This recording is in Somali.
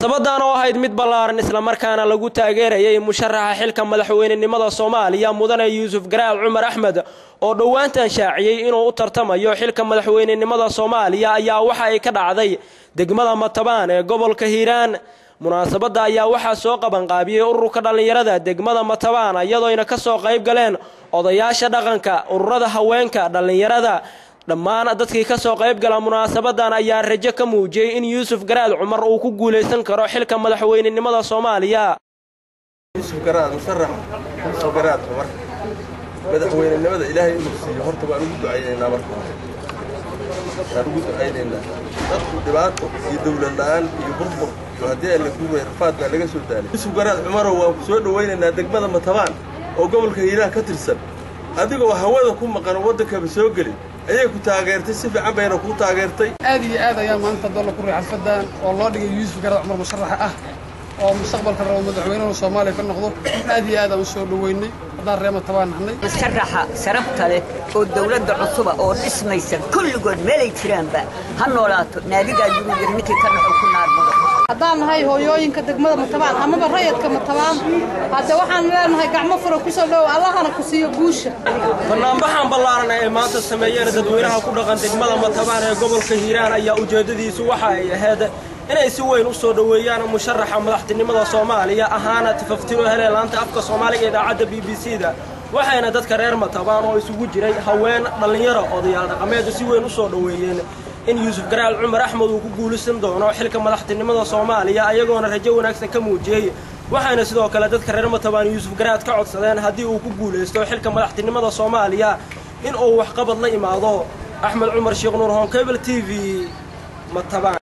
munaasabadan oo ahayd mid ballaaran islamarkaana lagu taageerayay musharaxa xilka madaxweynenimada soomaaliya mudane yuusuf garaad cumar axmed oo dhowaantan shaaciyey inuu u tartamayo xilka madaxweynenimada soomaaliya ayaa waxa ay ka dhacday degmada matabaan ee gobolka hiiraan munaasabadda ayaa waxaa soo qabanqaabiyey ururka dhallinyarada degmada matabaan iyadoona ka soo qayb galeen odayaasha dhaqanka ururada haweenka dhallinyarada dhammaan dadkii ka soo qayb gala munaasabadan ayaa rajo ka muujiyey in yuusuf garaad cumar uu ku guulaysan karo xilka madaxweynenimada soomaaliya madaxweynenimada ilaahay inuu siiyo horta waan ugu ducaynaynaa marka waan ugu ducaynaynaa dadku dhibaato iyo dowlad la-aan iyo burbur iyo haddii aan la guuray rafaad baa laga soo daalay yuusuf garaad cumarow waan ku soo dhowaynaynaa degmada matabaan oo gobolka hiiraan ka tirsan adigoo hawada ku maqan oo waddankaba soo gelin ayay ku taageertay si fiican bayna kuu taageertay aad iyo aad ayaa maanta doolla ku riix xalfadan oo loo dhigay yuusuf garaad cumar musharaxa ah oo mustaqbalka rabo madaxweynaha soomaaliya ka noqdo aad iyo aad aan u soo dhoweynay haddaan reema tabaan nahnay musharaxa sarabta leh oo dawladda cusuba oo dhismaysa kulligood meelay jiraanba ha noolaato naadigaa yurub yar ninkii ka dhaxo ku naarmado haddaan nahay hooyooyinka degmada matabaan amaba rayadka matabaan hadde waxaan leenahay gacmo fura kusoo dhowow allahana ku siiyo guusha banaanbaxan ballaaran ay maanta sameeyeen dadweynaha ku dhaqan degmada matabaan ee gobolka hiiraan ayaa ujeeddadiisu waxa ay ahayd inay si weyn u soo dhoweeyaan musharaxa madaxtinimada soomaaliya ahaana tifaftiro helee laanta afka soomaaliga idaacadda b b c da waxayna dadka reer matabaan oo isugu jiray haween dhallinyaro odayaal dhaqameedu si weyn u soo dhoweeyeen in yuusuf garaal cumar axmed uu ku guulaysan doono xilka madaxtinimada soomaaliya ayagoona rajo wanaagsan ka muujiyey waxayna sidoo kale dadka reer matabaan yuusuf garaad ka codsadeen haddii uu ku guulaysto xilka madaxtinimada soomaaliya in uu waxqabad la imaado axmed cumar sheekh nuur honkebel t v matabaan